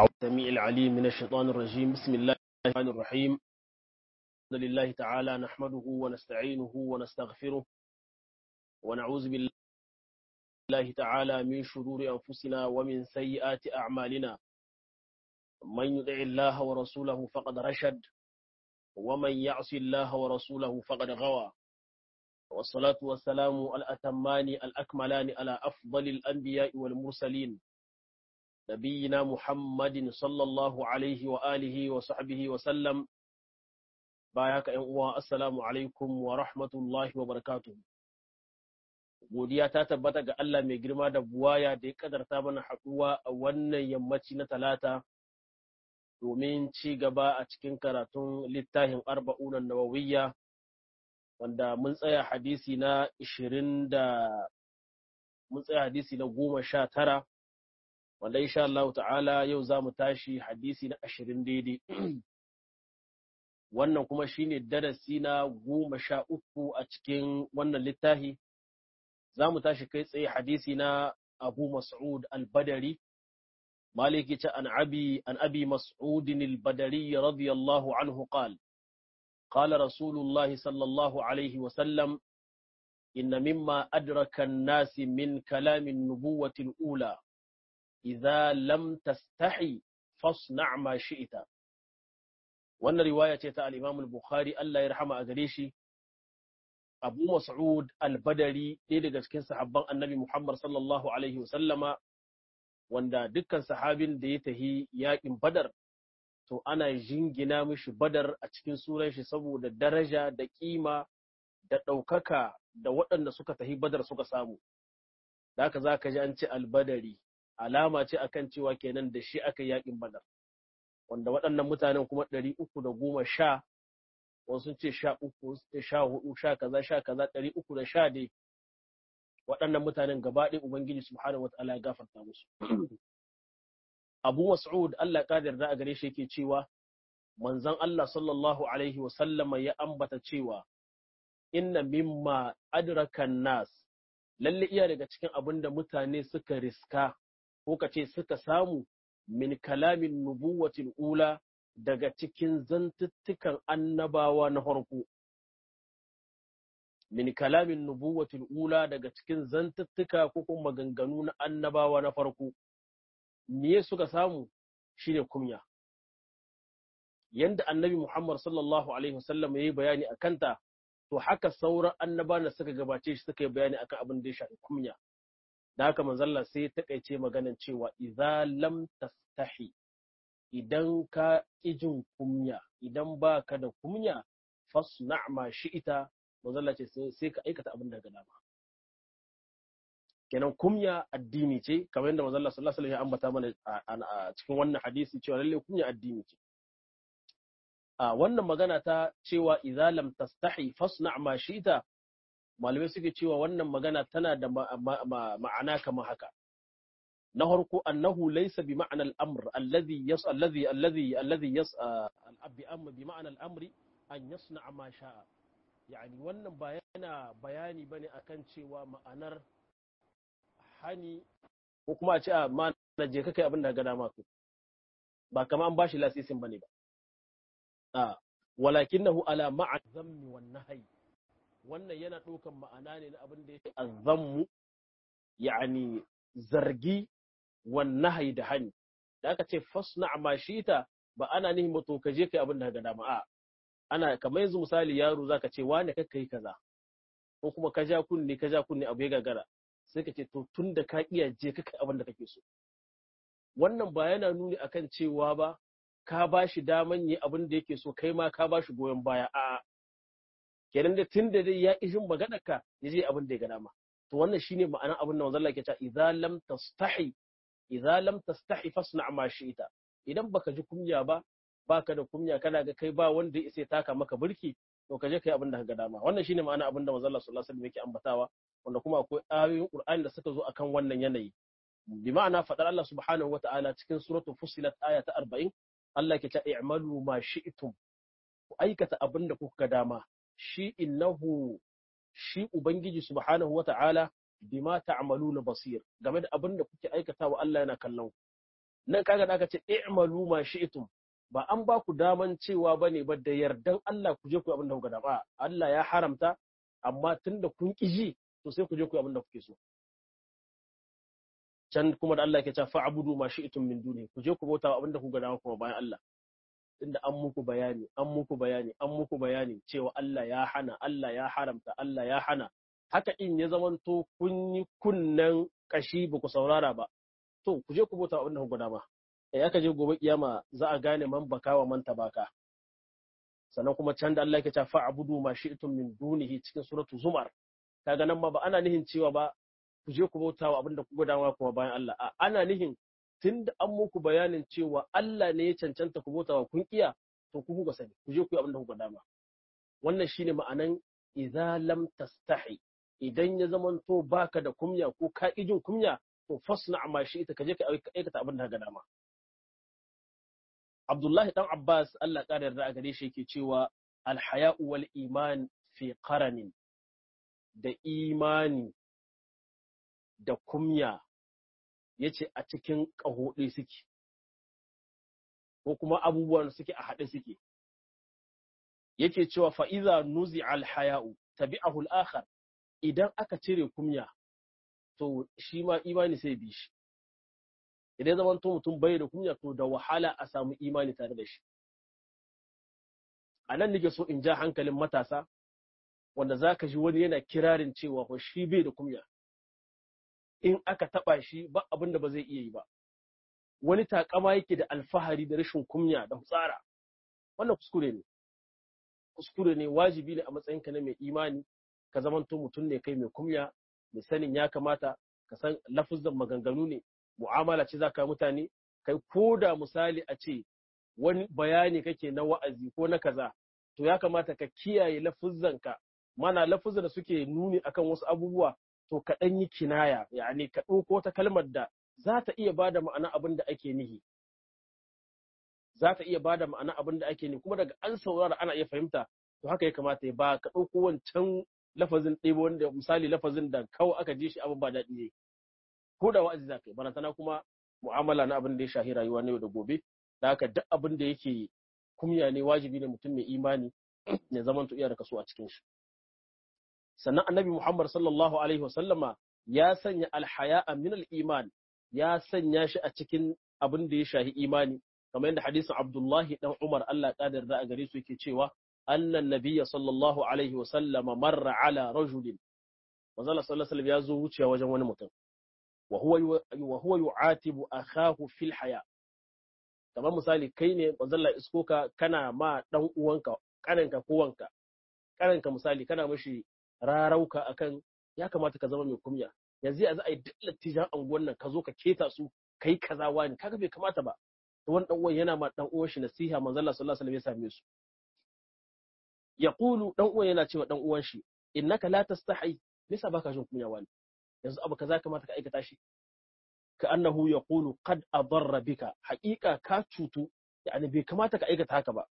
السميع العليم من الشيطان الرجيم بسم الله الرحمن الرحيم الحمد لله تعالى نحمده ونستعينه ونستغفره ونعوذ بالله تعالى من شرور أنفسنا ومن سيئات أعمالنا من يطع الله ورسوله فقد رشد ومن يعص الله ورسوله فقد غوى والصلاة والسلام الأتمان الأكملان على أفضل الأنبياء والمرسلين نبينا محمد صلى الله عليه وآله وصحبه وسلم باياك uwa assalamu alaikum wa rahmatullahi wa barakatuh godiya ta tabbata ga Allah mai girma da buwaya da ya kadarta mana haɗuwa a wannan yammaci na talata domin ci gaba a cikin karatun littafin arba'unan nawawiyya wanda mun tsaya hadisi na ishirin da mun tsaya hadisi na goma sha tara wanda insha Allah ta'ala yau za mu tashi hadisi na ashirin daidai wannan kuma shine darasi na goma sha uku a cikin wannan littafi za mu tashi kai tsaye hadisi na abu mas'ud al-badari maliki ta an abi an abi mas'udin al-badari radiyallahu anhu qala قال رسول الله صلى الله عليه وسلم إن مما أدرك الناس من كلام النبوة الأولى إذا لم تستحي فاصنع ما شئت وأن رواية تاع الإمام البخاري الله يرحمه أغريشي أبو مسعود البدري إذا كان صحابان النبي محمد صلى الله عليه وسلم wanda dukkan sahabin da ya tahi yaƙin badar to ana jingina mishi badar a cikin sunan shi saboda daraja da kima da ɗaukaka da waɗanda suka tafi badar suka samu da haka za ka ji an ce albadari alama ce akan cewa kenan da shi aka yaƙin badar wanda waɗannan mutanen kuma ɗari uku da goma sha wasu ce sha uku sha hudu sha kaza sha kaza ɗari uku da sha dai waɗannan mutanen gaba ɗaya ubangiji subhanahu wataala ya gafarta musu Abu Mas'ud Allah ka yarda a gare shi yake cewa manzon Allah sallallahu alaihi wa sallama ya ambata cewa inna mimma adrakan nas lalle iya daga cikin abin da mutane suka riska ko kace suka samu min kalamin nubuwatil ula daga cikin zantuttukan annabawa na farko min kalamin nubuwatil ula daga cikin zantuttuka ko kuma maganganu na annabawa na farko miye suka samu shine kumya yanda annabi Muhammad sallallahu alaihi wasallam yayi bayani akan ta to haka sauran annabawan da suka gabace shi suka yi bayani akan abin da ya shafi kumya da haka manzon Allah sai ta kaice maganan cewa idza lam tastahi idan ka kijin kumya idan baka da kumya fasna ma shi'ita manzon Allah ce sai ka aikata abin da ga dama kenan kumya addini ce kamar yadda manzo Allah sallallahu alaihi wasallam ya ambata mana a cikin wannan hadisi cewa lalle kumya addini ce a wannan magana ta cewa idza lam tastahi fasna ma shita malamai suke cewa wannan magana tana da ma'ana kamar haka na farko annahu laysa bi ma'na al-amr alladhi yas alladhi alladhi alladhi yas al-abi amma bi ma'na al-amri an yasna ma sha'a yani wannan ba yana bayani bane akan cewa ma'anar hani ko kuma a ce a ma na je kai abin da ga dama ku ba kama an bashi lasisin bane ba a walakinahu ala ma'a zammi wan nahyi wannan yana ɗaukan ma'ana ne na abin da yake azammu yani zargi wan nahyi da hani da aka ce fasna ma shita ba ana nihin ba to ka je kai abin da ga dama a ana kamar yanzu misali yaro zaka ce wane kakka yi kaza ko kuma ka ja kunne ka ja kunne abu ya gagara sai ka ce to tun da ka iya je ka kai abin da kake so wannan ba yana nuni akan cewa ba ka ba shi daman yi abin da yake so kai ma ka ba shi goyon baya a kenan da tun da dai ya ishin maganar ka ya je abin da ya ga dama to wannan shine ma'anar abin da manzon Allah ke cewa idza lam tastahi idza lam tastahi fasna ma shi'ta idan baka ji kunya ba baka da kunya kana ga kai ba wanda ya isa taka maka burki to ka je kai abin da ka ga dama wannan shine ma'anar abin da manzon Allah sallallahu alaihi wasallam yake ambatawa wanda kuma akwai ayoyin Qur'ani da suka zo akan wannan yanayi bi ma'ana fadar Allah subhanahu wata'ala cikin suratul fusilat aya ta 40 Allah ke ta i'malu ma shi'tum ku aikata abin da kuka dama shi innahu shi ubangiji subhanahu wata'ala bima ta'maluna basir game da abin da kuke aikatawa Allah yana kallon ku nan kaga da aka ce i'malu ma shi'tum ba an ba ku daman cewa bane ba da yardan Allah ku je ku abin da kuka daba Allah ya haramta amma tunda kun ki ji to sai ku je ku abin da kuke so can kuma da Allah yake cewa fa'budu ma shi'tum min duni ku je ku bauta abin da kuka dama kuma bayan Allah tunda an muku bayani an muku bayani an muku bayani cewa Allah ya hana Allah ya haramta Allah ya hana haka in ya zamanto kun yi kunnen kashi ba ku saurara ba to ku je ku bauta abin da kuka dama eh aka je gobe kiyama za a gane man baka wa man tabaka sannan kuma can da Allah yake cewa fa'budu ma shi'tum min dunihi cikin suratu zumar kaga nan ma ba ana nihin cewa ba ku je ku bauta wa abin da kuka dama kuma bayan Allah a ana nihin tunda an muku bayanin cewa Allah ne ya cancanta ku bauta wa kun kiya to ku kuka sani ku je ku yi abin da kuka dama wannan shine ma'anan idza lam tastahi idan ya zamanto baka da kumya ko ka jin kumya to fasna ma shi ita kaje ka aikata abin da ka dama Abdullahi dan Abbas Allah ƙara yarda a gare shi yake cewa alhaya'u wal iman fi qaranin da imani da kumya yace a cikin ƙaho ɗaya suke ko kuma abubuwan suke a haɗe suke yake cewa fa iza nuzi alhaya'u tabi'ahu al-akhar idan aka cire kumya to shi ma imani sai bi shi idan zaman to mutum bai da kunya to da wahala a samu imani tare da shi a nan nake so in ja hankalin matasa wanda za ka ji wani yana kirarin cewa ko shi bai da kunya in aka taba shi ba abin da ba zai iya yi ba wani takama yake da alfahari da rashin kunya da hutsara wannan kuskure ne kuskure ne wajibi ne a matsayinka na mai imani ka zamanto mutum ne kai mai kunya mai sanin ya kamata ka san lafuzan maganganu ne mu'amala ce zaka mutane kai ko da misali a ce wani bayani kake na wa'azi ko na kaza to ya kamata ka kiyaye lafuzzanka mana lafuzan da suke nuni akan wasu abubuwa to ka dan yi kinaya yani ka ɗauko ta kalmar da za ta iya bada ma'ana abin da ake nihi za ta iya bada ma'ana abin da ake nihi kuma daga an saurara ana iya fahimta to haka ya kamata ya ba ka ɗauko wancan lafazin ɗebo wanda misali lafazin da kawai aka ji shi abin ba daɗi ne ko da wa'azi za ka yi barantana kuma mu'amala na abin da ya shahi rayuwa na yau da gobe da haka duk abin da yake kumya ne wajibi ne mutum mai imani ya zama iya da kaso a cikin shi sannan annabi muhammad sallallahu alaihi wasallama ya sanya alhaya'a min al-iman ya sanya shi a cikin abin da ya shahi imani kamar yadda hadisin abdullahi dan umar Allah kadar da a gare su yake cewa annan nabiyya sallallahu alaihi wasallama marra ala rajulin manzo sallallahu alaihi wasallam ya zo wucewa wajen wani mutum wa huwa yu'atibu akhahu fil haya kamar misali kai ne bazalla isko ka kana ma dan uwanka kananka ko wanka kananka misali kana mishi rarauka akan ya kamata ka zama mai kumya yanzu a za a yi duk lattijan anguwan nan ka zo ka keta su kai kaza wani kaga bai kamata ba to wani dan uwan yana ma dan uwan shi nasiha manzo Allah sallallahu alaihi wasallam ya same su yaqulu dan uwan yana cewa dan uwan shi innaka la tastahi nisa baka jin kunya wani yanzu abu kaza kamata ka aikata shi ka annahu yaqulu qad adarra bika haqiqa ka cutu yani bai kamata ka aikata haka ba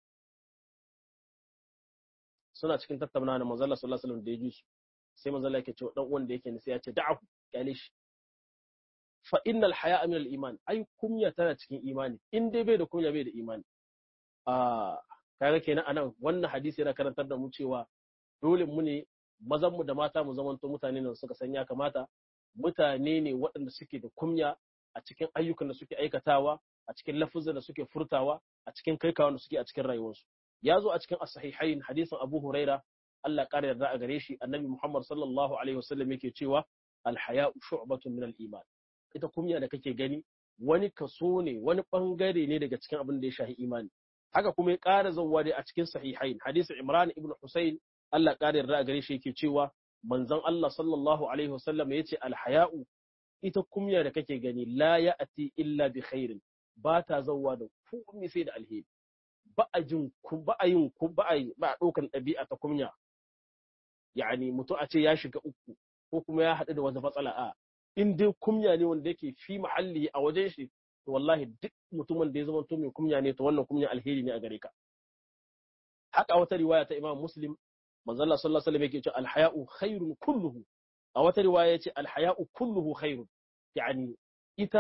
suna cikin tattaunawa da manzo Allah sallallahu alaihi wasallam da ya ji su sai manzo Allah yake cewa dan uwan da yake ne sai ya ce da'ahu kyale shi fa innal haya'a min al-iman ai kunya tana cikin imani in dai bai da kunya bai da imani ah kaga kenan anan wannan hadisi yana karantar da mu cewa dole mu ne mazan mu da mata mu zamanto mutane ne suka san ya kamata mutane ne waɗanda suke da kunya a cikin ayyukan da suke aikatawa a cikin lafuzan da suke furtawa a cikin kaikawa da suke a cikin rayuwarsu ya zo a cikin as-sahihain hadisin Abu Huraira Allah ƙara yarda a gare shi annabi Muhammad sallallahu alaihi wasallam yake cewa al-haya'u shu'batun min al-iman ita kunya da kake gani wani kaso ne wani bangare ne daga cikin abin da ya shahi imani haka kuma ya ƙara zawwa dai a cikin sahihain hadisin Imran ibn Husayn Allah ƙara yarda a gare shi yake cewa manzon Allah sallallahu alaihi wasallam yace al-haya'u ita kunya da kake gani la ya'ti illa bi khairin ba ta zawwa da komai sai da alheri ba a jin ba a yin ba a ba a ɗaukan ɗabi'a ta kunya yani mutum a ce ya shiga uku ko kuma ya haɗu da wata matsala a in dai kunya ne wanda yake fi mahalli a wajen shi to wallahi duk mutumin da ya zama to mai kunya ne to wannan kunya alheri ne a gare ka haka wata riwaya ta Imam Muslim manzo Allah sallallahu alaihi wasallam yake cewa alhaya'u khairun kulluhu a wata riwaya yace alhaya'u kulluhu khairun yani ita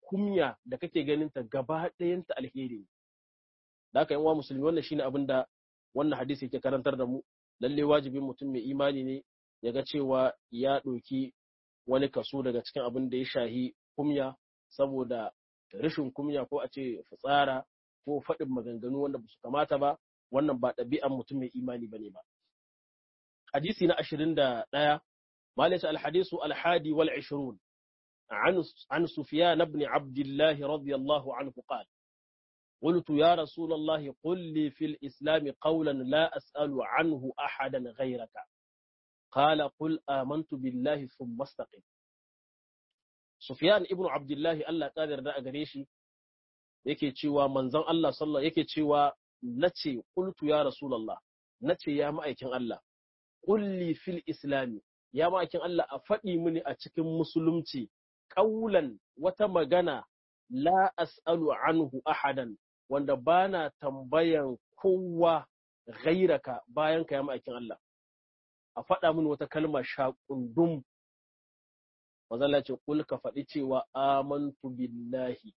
kumya da kake ganin ta gaba ɗayanta alheri ne da haka yan uwa musulmi wannan shine abin da wannan hadisi yake karantar da mu lalle wajibin mutum mai imani ne ya ga cewa ya ɗauki wani kaso daga cikin abin da ya shahi kumya saboda rashin kumya ko a ce fitsara ko faɗin maganganu wanda ba su kamata ba wannan ba ɗabi'an mutum mai imani bane ba hadisi na ashirin da ɗaya مالك الحديث الحادي والعشرون عن عن سفيان بن عبد الله رضي الله عنه قال قلت يا رسول الله قل لي في الإسلام قولا لا أسأل عنه أحدا غيرك قال قل آمنت بالله ثم استقم سفيان ابن عبد الله الله قادر da gare shi yake cewa manzon Allah sallallahu yake cewa nace qultu ya rasulullah nace ya ma'aikin Allah qulli fil islami ya ma'aikin Allah a faɗi mini a cikin musulunci ƙaulan wata magana la as'alu anhu ahadan wanda bana tambayan kowa ghairaka bayan ka ya ma'aikin Allah a faɗa mini wata kalma shaƙundum mazalla ce kul ka faɗi cewa amantu billahi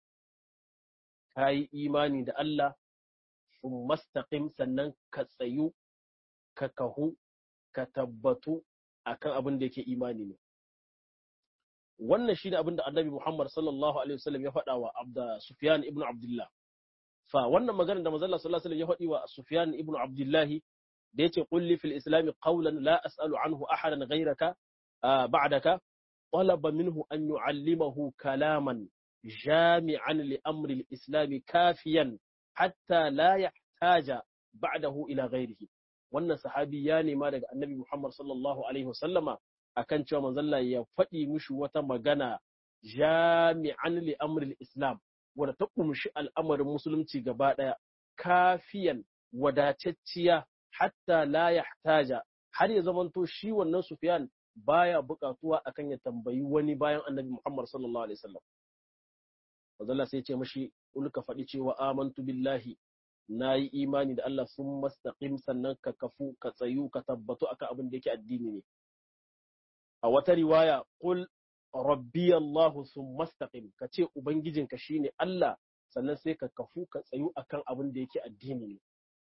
ka yi imani da Allah sun mastaqim sannan ka tsayu ka kahu ka tabbatu akan abin da yake imani ne wannan shi ne abin da annabi Muhammad sallallahu alaihi wasallam ya faɗa wa Abda Sufyan ibn Abdullah fa wannan maganar da manzon sallallahu alaihi wasallam ya faɗi wa Sufyan ibn Abdullah da yace qulli fil islam qawlan la as'alu anhu ahadan ghayraka ba'daka talaba minhu an yu'allimahu kalaman jami'an li amri al-islam kafiyan hatta la yahtaja ba'dahu ila ghayrihi wannan sahabi ya nema daga annabi Muhammad sallallahu alaihi wasallama akan cewa manzalla ya faɗi mishi wata magana jami'an li amril islam wadda ta kumshi al'amarin musulunci gaba ɗaya kafiyan wadatacciya hatta la yahtaja har ya zamanto shi wannan Sufyan baya buƙatuwa akan ya tambayi wani bayan annabi Muhammad sallallahu alaihi wasallam manzalla sai ya ce mishi ulka faɗi cewa amantu billahi na yi imani da Allah sun mastaqim sannan ka kafu ka tsayu ka tabbatu akan abin da yake addini ne a wata riwaya qul rabbi Allah sun mastaqim ka ce ubangijinka shine Allah sannan sai ka kafu ka tsayu akan abin da yake addini ne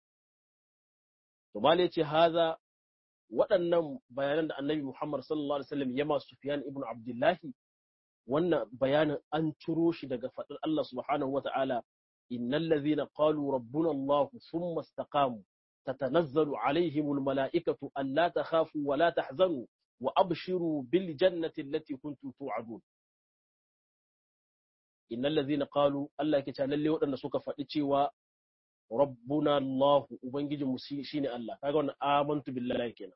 to mala yace haza waɗannan bayanan da annabi Muhammad sallallahu alaihi wasallam ya ma Sufyan ibn Abdullahi wannan bayanin an ciro shi daga faɗin Allah subhanahu wata'ala إن الذين قالوا ربنا الله ثم استقاموا تتنزل عليهم الملائكة ألا تخافوا ولا تحزنوا وأبشروا بالجنة التي كنتم توعدون إن الذين قالوا الله كتال اللي ودنا سوك فأتي وربنا الله وبنجي مسيشين الله كأقول آمنت بالله كنا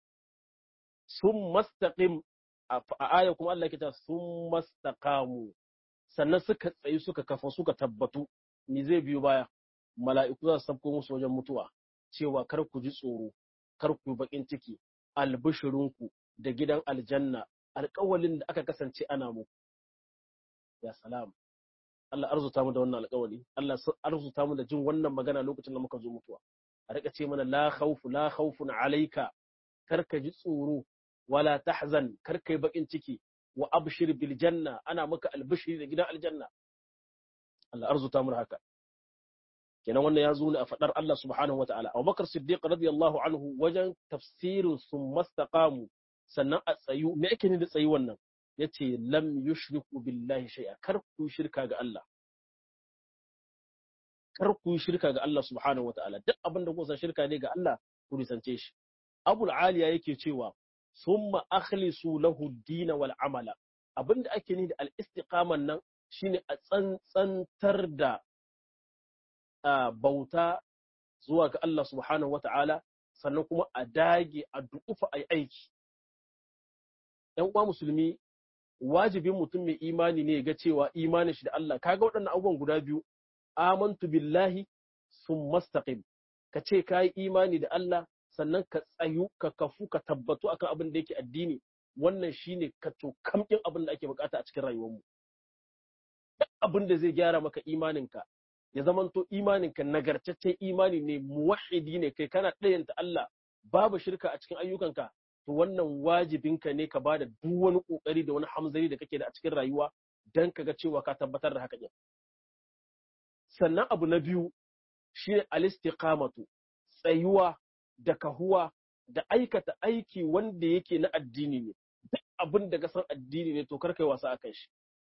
ثم استقم آيكم الله كتال ثم استقاموا sannan suka tsayi suka kafa suka tabbatu me zai biyo baya mala'iku za su sabko musu wajen mutuwa cewa kar ku ji tsoro kar ku yi bakin ciki albishirinku da gidan aljanna alƙawalin da aka kasance ana muku ya salam Allah arzuta mu da wannan alƙawali Allah arzuta mu da jin wannan magana lokacin da muka zo mutuwa a rika ce mana la khawfu la khawfun alayka kar ka ji tsoro wala tahzan kar ka yi bakin ciki wa abshir bil janna ana maka albishiri da gidan aljanna Allah arzuta mu haka kenan wannan ya zo ne a fadar Allah subhanahu wataala Abu Bakar Siddiq radiyallahu anhu wajen tafsirin sun mastaqamu sannan a tsayu me yake ne da tsayi wannan yace lam yushriku billahi shay'a kar ku shirka ga Allah kar ku shirka ga Allah subhanahu wataala duk abin da kuka shirka ne ga Allah ku risance shi Abul Aliya yake cewa summa akhlisu lahu ad-din wal amala abinda ake ni da al-istiqaman nan shine a tsantsantar da bauta zuwa ga Allah subhanahu wa ta'ala sannan kuma a dage a dukufa a aiki. ‘Yan uwa musulmi, wajibin mutum mai imani ne ga cewa imanin shi da Allah, kaga waɗannan abubuwan guda biyu, amantu billahi sun mastaqim ka ce ka yi imani da Allah sannan ka tsayu ka kafu ka tabbatu akan abin da yake addini wannan shine ka to kamkin abin da ake bukata a cikin rayuwarmu. duk abin da zai gyara maka imaninka ya zamanto imaninka nagartaccen imani ne muwahidi ne kai kana ɗayanta Allah babu shirka a cikin ayyukanka to wannan wajibinka ne ka bada duk wani kokari da wani hamzari da kake da a cikin rayuwa dan kaga cewa ka tabbatar da haka sannan abu na biyu shine al-istiqamatu tsayuwa da kahuwa da aikata aiki wanda yake na addini ne duk abin da ka san addini ne to kar kai wasa akan shi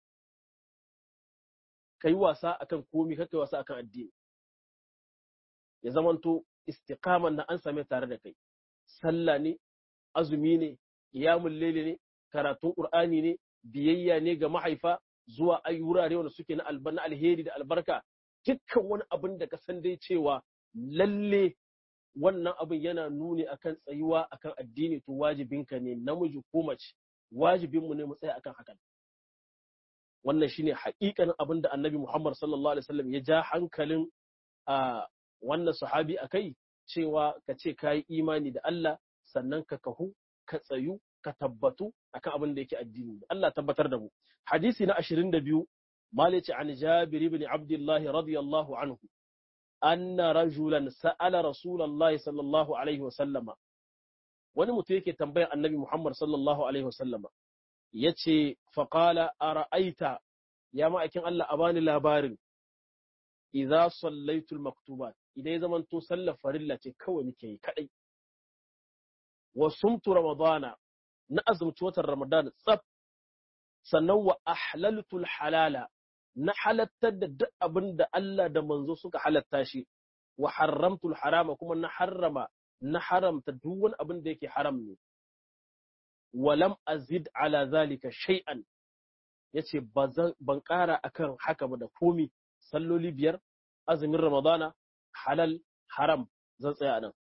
kai wasa akan komi kar kai wasa akan addini ya zamanto istiqaman na an same tare da kai sallah ne azumi ne qiyamul layli ne karatun qur'ani ne biyayya ne ga mahaifa zuwa ayi wurare wanda suke na albarna alheri da albarka dukkan wani abin da ka san dai cewa lalle wannan abin yana nuni akan tsayuwa akan addini to wajibinka ne namiji ko mace wajibinmu ne mu tsaya akan hakan wannan shine haƙiƙanin abin da annabi Muhammad sallallahu alaihi wasallam ya ja hankalin a wannan sahabi akai cewa ka ce ka yi imani da Allah sannan ka kahu ka tsayu ka tabbatu akan abin da yake addini Allah tabbatar da mu hadisi na 22 malici an Jabir ibn Abdullah radiyallahu anhu anna rajulan sa'ala rasulullahi sallallahu alaihi wasallama wani mutum yake tambayar annabi Muhammad sallallahu alaihi wasallama yace faqala ara'aita ya ma'aikin Allah a bani labarin idza sallaitu maktubat idan ya zamanto sallar farilla ce kawai nake yi kadai wa sumtu ramadana na azumci watan ramadan tsaf sannan wa ahlaltu halala na halattar da duk abin da Allah da manzo suka halatta shi wa haramtu harama kuma na harrama na haramta duk wani abin da yake haram ne walam azid ala zalika shay'an yace ban ƙara akan haka ba da komi salloli biyar azumin ramadana halal haram zan tsaya nan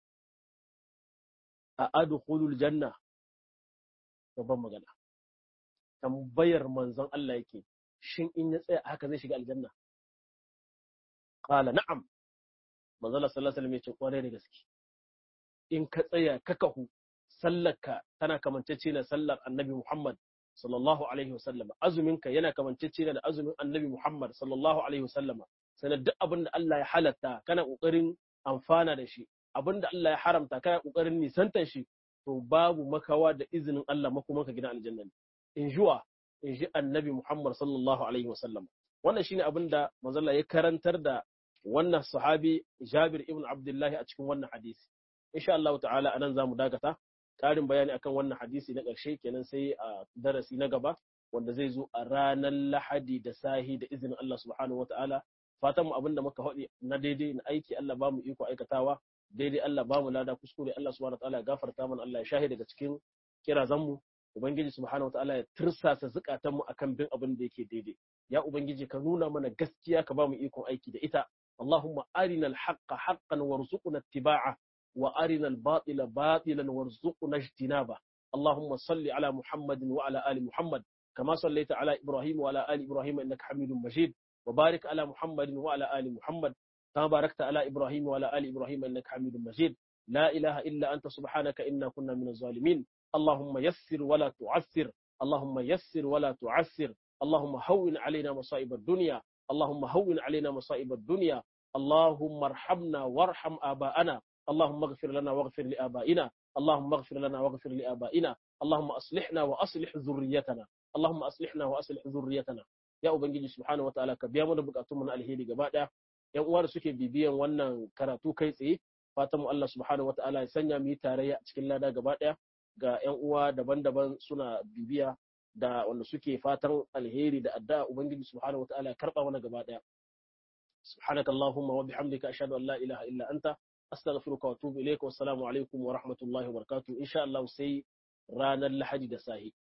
a adkhulul janna babban magana tambayar manzon Allah yake shin in ya tsaya haka zai shiga aljanna qala na'am manzon Allah sallallahu alaihi wasallam yace kware da gaske in ka tsaya ka kahu sallarka tana kamancece na sallar annabi Muhammad sallallahu alaihi wasallam azuminka yana kamancece da azumin annabi Muhammad sallallahu alaihi wasallam sanar duk abin da Allah ya halatta kana kokarin amfana da shi abin da Allah ya haramta kana kokarin nisantar shi to babu makawa da izinin Allah makomanka gidan aljanna in juwa in ji annabi Muhammad sallallahu alaihi wasallam wannan shine abin da manzon ya karantar da wannan sahabi Jabir ibn Abdullah a cikin wannan hadisi insha Allah ta'ala anan zamu dakata ƙarin bayani akan wannan hadisi na ƙarshe kenan sai a darasi na gaba wanda zai zo a ranar lahadi da sahi da izinin Allah subhanahu wa ta'ala fatan mu abinda muka haɗi na daidai na aiki Allah ba mu iko aikatawa daidai Allah ba mu lada kuskure Allah subhanahu wa ta'ala ya gafarta mana Allah ya shahi daga cikin kirazan mu ubangiji subhanahu wa ta'ala ya tirsasa zukatan mu akan bin abin da yake daidai ya ubangiji ka nuna mana gaskiya ka ba mu ikon aiki da ita اللهم أرنا الحق حقا وارزقنا اتباعه وأرنا الباطل باطلا وارزقنا اجتنابه اللهم صل على محمد وعلى آل محمد كما صليت على إبراهيم وعلى آل إبراهيم إنك حميد مجيد وبارك على محمد وعلى آل محمد كما باركت على إبراهيم وعلى آل إبراهيم إنك حميد مجيد لا إله إلا أنت سبحانك إنا كنا من الظالمين اللهم يسر ولا تعسر اللهم يسر ولا تعسر اللهم هون علينا مصائب الدنيا اللهم هون علينا مصائب الدنيا اللهم ارحمنا وارحم آباءنا اللهم اغفر لنا واغفر لآبائنا اللهم اغفر لنا واغفر لآبائنا اللهم أصلحنا وأصلح ذريتنا اللهم أصلحنا وأصلح ذريتنا ya ubangiji subhanahu wataala ka biya mana bukatun mu na alheri gaba daya yan uwa da suke bibiyan wannan karatu kai tsaye fatan mu Allah subhanahu wataala ya sanya mu yi tarayya a cikin lada gaba daya ga yan uwa daban-daban suna bibiya da wanda suke fatan alheri da addu'a ubangiji subhanahu wataala ya karba mana gaba daya سبحانك اللهم وبحمدك أشهد أن لا إله إلا أنت أستغفرك وأتوب إليك والسلام عليكم ورحمة الله وبركاته إن شاء الله سي رانا اللحج دساهي